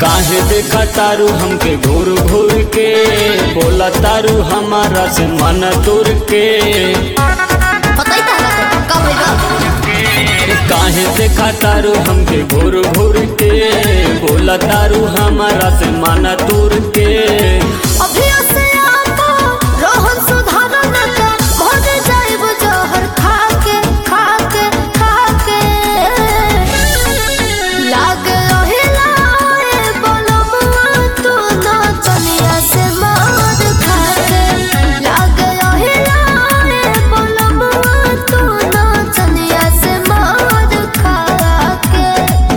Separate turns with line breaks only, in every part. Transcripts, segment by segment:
काहे देखा तारू हमके घूर घूर के बोला तारू हमारा से मन दूर के
पता ही तारा को का होएगा
काहे देखा तारू हमके घूर घूर के बोला तारू हमारा से मन दूर के
अभी से आपा रोहन सुधारन का भर जाइब जहर खा के खा के खा के लाग रहिला ए बोलमुआ तू ना चलिया से मार खा के लाग रहिला ए बोलमुआ तू ना चलिया से मार खा के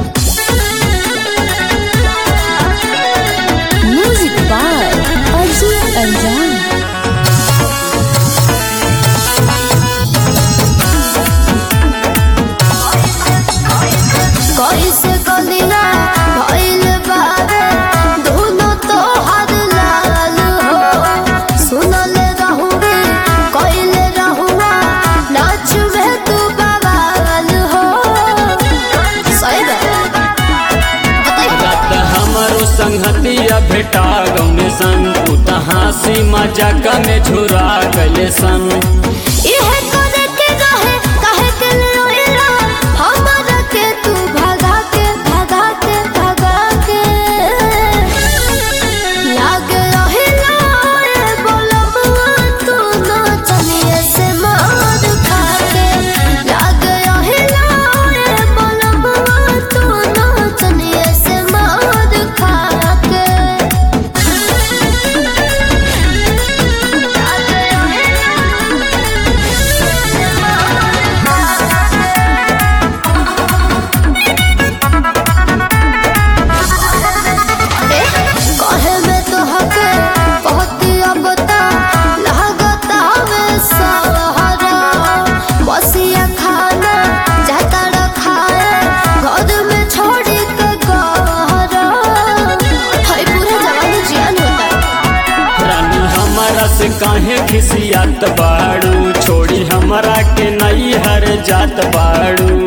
Music by Ajay Anjan. कैसे कलिया भइल बारे दोनों तो हर लाल हो सुनल रहुगे कइले रहुआ नाच में तू बवाल हो सही बात बताइए
रात हमारो संगतिया भेटा गौने संग उ त हंसी मजाक में झुरा गले सन
इहे करे के रहे काहे के रोइला हमरा के तू भगा के भगा के भगा के लाग रहिला ए बोलबुआ तू ना चलिए से मार खा के लाग रहिला ए बोलबुआ तू ना चलिए से मार खा के कहे में तो हके पहती अबता लागता में सहारा बसिया खाना जाता रखाए घर में छोड़ी के गहरा हाय पूरा जवानी जियान होता
रानी हमारा से काहे खिसियात बाड़ू छोड़ी हमरा के नई हर जात बाड़ू